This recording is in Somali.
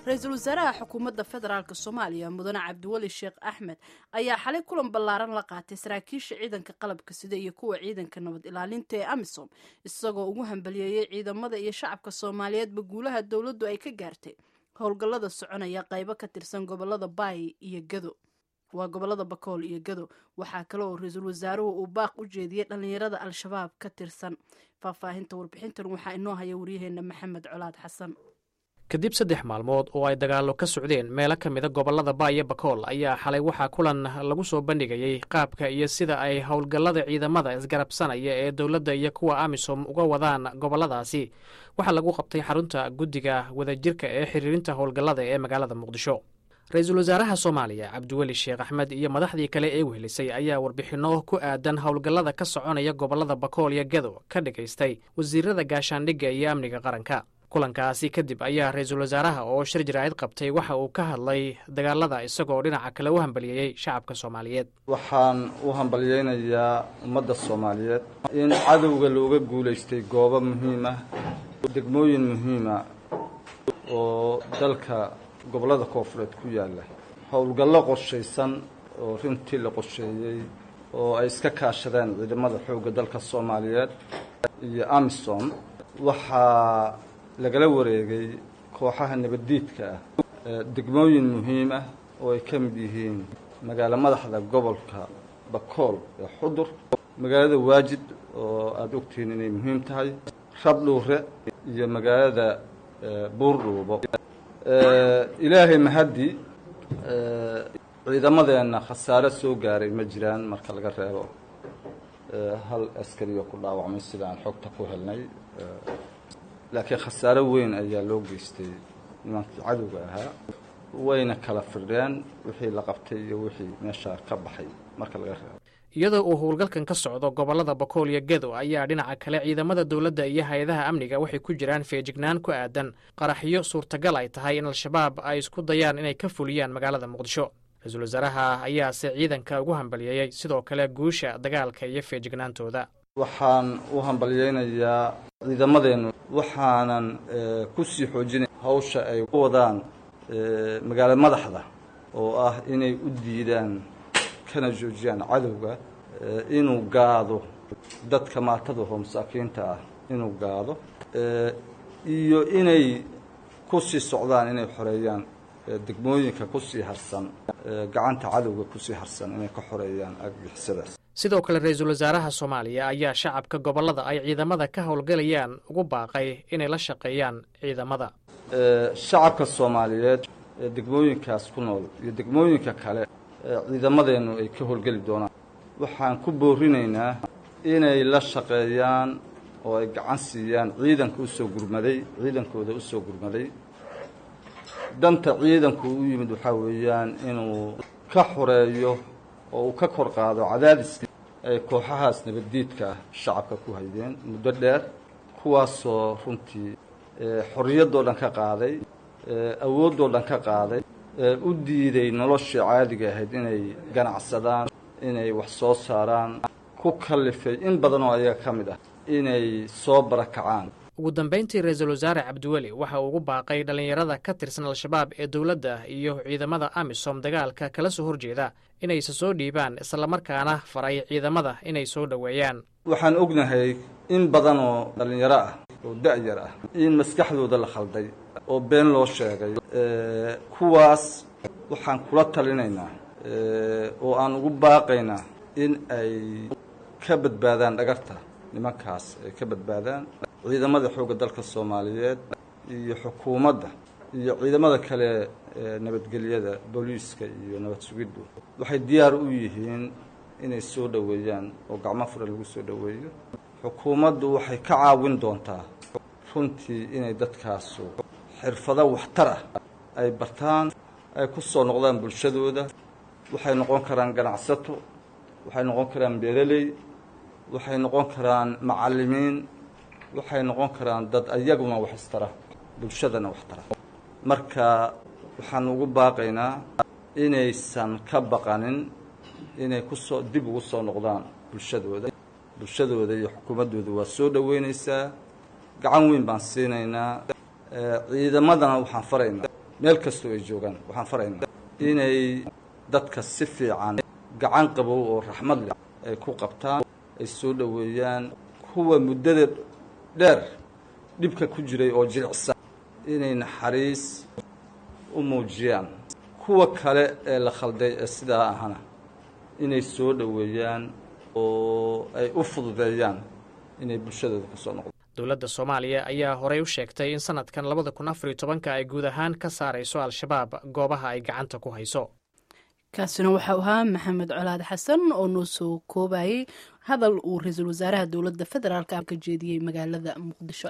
ra-iisul wasaaraha xukuumadda federaalk soomaaliya mudane cabdiweli sheekh axmed ayaa xalay kulan ballaaran la qaatay saraakiisha ciidanka qalabka sida iyo kuwa ciidanka nabad ilaalinta ee amisom isagoo ugu hambaliyeeyey ciidamada iyo shacabka soomaaliyeedba guulaha dowladdu ay ka gaartay howlgallada soconaya qaybo ka tirsan gobolada baay iyo gado waa gobolada bakool iyo gado waxaa kale oo ra-iisul wasaaruhu uu baaq u jeediyey dhallinyarada al-shabaab ka tirsan faahfaahinta warbixintan waxaa inoo haya waryaheena maxamed colaad xasan kadib saddex maalmood oo ay dagaallo ka socdeen meelo ka mida gobollada baaya bakool ayaa xalay waxaa kulan lagu soo bandhigayey qaabka iyo sida ay howlgallada ciidamada isgarabsanaya ee dowladda iyo kuwa amisom uga wadaan gobolladaasi waxaa lagu qabtay xarunta guddiga wadajirka ee xiriirinta howlgallada ee magaalada muqdisho ra-iisul wasaaraha soomaaliya cabdiweli sheekh axmed iyo madaxdii kale ee wehelisay ayaa warbixinno ku aadan howlgallada ka soconaya gobollada bakool iyo gado ka dhagaystay wasiirada gaashaandhigga iyo amniga qaranka kulankaasi kadib ayaa ra-iisul wasaaraha oo shir jaraa'id qabtay waxa uu ka hadlay dagaalada isagoo dhinaca kale u hambaliyeeyey shacabka soomaaliyeed waxaan u hambalyeynayaa ummadda soomaaliyeed in cadowga looga guulaystay goobo muhiim ah degmooyin muhiima oo dalka gobollada koofureed ku yaalla howlgallo qorshaysan oo runtii la qorsheeyey oo ay iska kaashadeen ciidamada xoogga dalka soomaaliyeed iyo amisom waxaa lagala wareegay kooxaha nabaddiidka ah degmooyin muhiim ah oo ay ka mid yihiin magaalo madaxda gobolka bakool ee xudur magaalada waajid oo aada ogtihiin inay muhiim tahay rabdhuure iyo magaalada buurdhuubo ilaahay mahaddi ciidamadeenna khasaare soo gaaray ma jiraan marka laga reebo hal askariyo ku dhaawacmay sida aan xogta ku helnay laakiin khasaare weyn ayaa loo geystay nimankii cadowga ahaa wayna kala firdheen wixii la qabtay iyo wixii meeshaa ka baxay marka laga reebo iyadoo uu howlgalkan ka socdo gobollada bakool iyo gado ayaa dhinaca kale ciidamada dowladda iyo hay-adaha amniga waxay ku jiraan feejignaan ku aadan qaraxyo suurtagal ay tahay in al-shabaab ay isku dayaan inay ka fuliyaan magaalada muqdisho ra-iisul wasaaraha ayaase ciidanka ugu hambaliyeeyey sidoo kale guusha dagaalka iyo feejignaantooda waxaan u hambalyeynayaa ciidamadeennu waxaanan ku sii xoojinay hawsha ay ku wadaan magaalo madaxda oo ah inay u diidaan kana joojiyaan cadowga inuu gaado dadka maatadaho masaakiinta ah inuu gaado iyo inay ku sii socdaan inay xoreeyaan degmooyinka kusii harsan gacanta cadowga kusii harsan inay ka xoreeyaan agixisadaas sidoo kale ra-iisul wasaaraha soomaaliya ayaa shacabka gobollada ay ciidamada ka howlgalayaan ugu baaqay inay la shaqeeyaan ciidamada shacabka soomaaliyeed ee degmooyinkaas ku nool iyo degmooyinka kale ciidamadeennu ay ka howlgeli doonaan waxaan ku boorinaynaa inay la shaqeeyaan oo ay gacan siiyaan ciidanka usoo gurmaday ciidankooda usoo gurmaday danta ciidanku u yimid waxaa weeyaan inuu ka xoreeyo oo uu ka kor qaado cadaadiskii ay kooxahaas nabaddiidka ah shacabka ku haydeen muddo dheer kuwaasoo runtii xorriyaddoo dhan ka qaaday awooddoo dhan ka qaaday u diiday noloshii caadiga ahayd inay ganacsadaan inay wax soo saaraan ku kallifay in badan oo ayaga ka mid ah inay soo barakacaan ugu dambayntii ra-iisul wasaare cabdiweli waxa uu ugu baaqay dhallinyarada ka tirsan al-shabaab ee dowladda iyo ciidamada amisom dagaalka kala soo horjeeda inayse soo dhiibaan islamarkaana faray ciidamada inay soo dhoweeyaan waxaan ognahay in badan oo dhallinyaro ah oo da-yar ah in maskaxdooda la khalday oo been loo sheegay kuwaas waxaan kula talinaynaa oo aan ugu baaqaynaa in ay ka badbaadaan dhagarta nimankaas ay ka badbaadaan ciidamada xoogga dalka soomaaliyeed iyo xukuumadda iyo ciidamada kale ee nabadgelyada booliiska iyo nabad sugiddu waxay diyaar u yihiin inay soo dhoweeyaan oo gacmo fura lagu soo dhoweeyo xukuumaddu waxay ka caawin doontaa runtii inay dadkaasu xirfado waxtar ah ay bartaan ay ku soo noqdaan bulshadooda waxay noqon karaan ganacsato waxay noqon karaan beeraley waxay noqon karaan macallimiin waxay noqon karaan dad ayaguna wax istara bulshadana wax tara marka waxaan ugu baaqaynaa inaysan ka baqanin inay kusoo dib ugu soo noqdaan bulshadooda bulshadooda iyo xukuumaddooda waa soo dhoweynaysaa gacan weyn baan siinaynaa ciidamadana waxaan faraynaa meel kastoo ay joogaan waxaan faraynaa inay dadka si fiican gacan qabow oo raxmad leh ay ku qabtaan ay soo dhoweeyaan kuwa muddada dheer dhibka ku jiray oo jilicsan inay naxariis u muujiyaan kuwa kale ee la khalday ee sidaa ahana inay soo dhoweeyaan oo ay u fududeeyaan inay bulshadooda ku soo noqdo dowladda soomaaliya ayaa horey u sheegtay in sanadkan labada kun afar iyo tobanka ay guud ahaan ka saarayso al-shabaab goobaha ay gacanta ku hayso kaasina waxau ahaa maxamed colaad xasan oo noo soo koobayay hadal uu ra-iisul wasaaraha dowladda federaalk ka jeediyey magaalada muqdisho